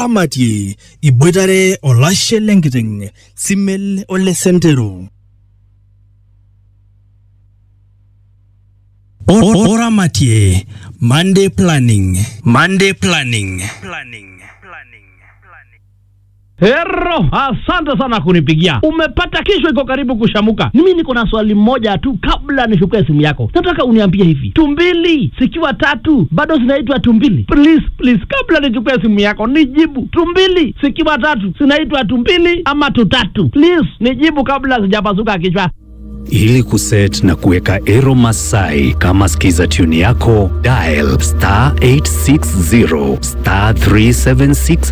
oramatie iboitare olashe lenkiteng simel ole sentero O- oramatie monday planning monday planning planning Hero, asante sana kunipigia. Umepata kesho iko karibu kushamuka. Mimi niko na swali moja tu kabla nichukue simu yako. Nataka uniambie hivi. Tumbili zikiwa tatu bado zinaitwa tumbili? Please, please kabla nichukue simu yako nijibu. Tumbili zikiwa tatu zinaitwa tumbili ama tutatu? Please, nijibu kabla sijapasuka kichwa. Ili kuset na kuweka Ero Masai kama skiza tune yako, dial star 860 star 376